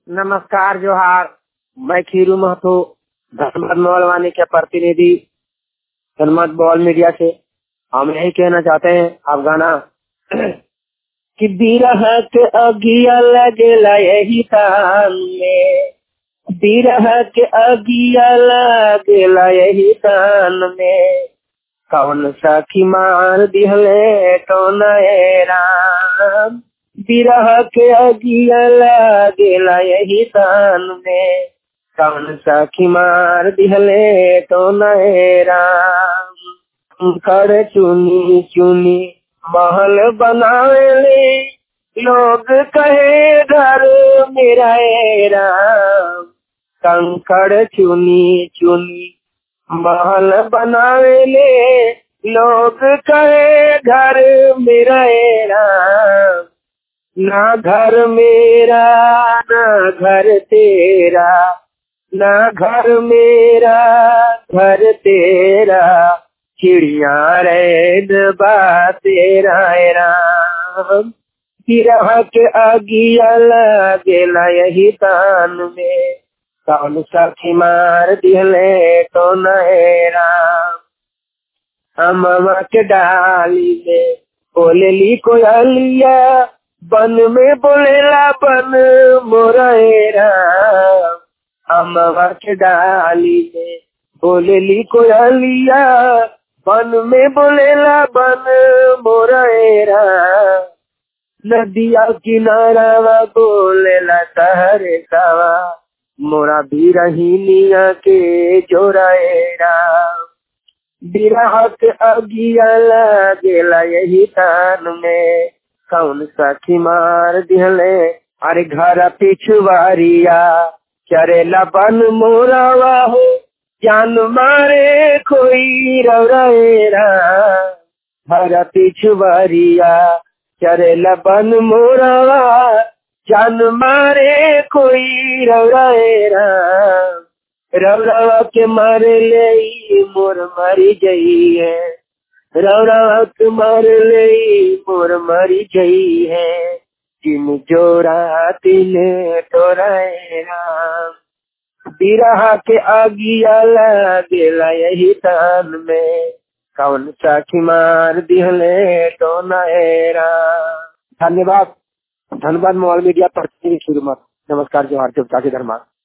नमस्कार जोहार मैं खीरू महतो धनबाद मोबाइल के प्रतिनिधि धनबाद बॉल मीडिया से हम यही कहना चाहते हैं आप गाना कि बिरह के अगिया लगेला यही तान में बिरह के अगिया लगेला यही तान में कौन सखी मार दिहले तो नए राम बिरह के अगिया लगेला यही तान में कौन सखी मार दिहले तो नए राम कर चुनी चुनी महल बनावेले लोग कहे घर मेरा ए राम कंकड़ चुनी चुनी महल बनावेले लोग कहे घर मेरा ए राम ना घर मेरा ना घर तेरा ना घर मेरा घर तेरा चिड़िया रैन बा तेरा राम तिरह के अगिया लगेला यही तान में कौन सखी मार दिहले तो नए राम अमवा के डाली में बोलेली कोयलिया बन में बोलेला बन मोरेरा अमवा के डाली में बोलेली कोयलिया बन में बोलेला बन मोरेरा नदिया किनारा बोलेला सहरे सावा मोरा बीरहीनिया के जोराएरा बिरह के अगिया लगेला यही तान में कौन सखी मार दिहले अरे घर पिछुआरिया चरेला बन मोरावा हो जान मारे कोई रवरेरा घर पिछुआरिया चरेला बन मोरावा जान मारे कोई रवरेरा रवरवा के मारे ले मोर मरी गई है रवरवा के मार ले मोर मरी गई है जिन जोड़ा तिल तोराएरा बिरहा के आगिया लगेला यही तान में कौन साखी मार दिहले तो नएरा धन्यवाद धन्यवाद मोबाइल मीडिया पर शुरू मत नमस्कार जोहार देवता के धर्मा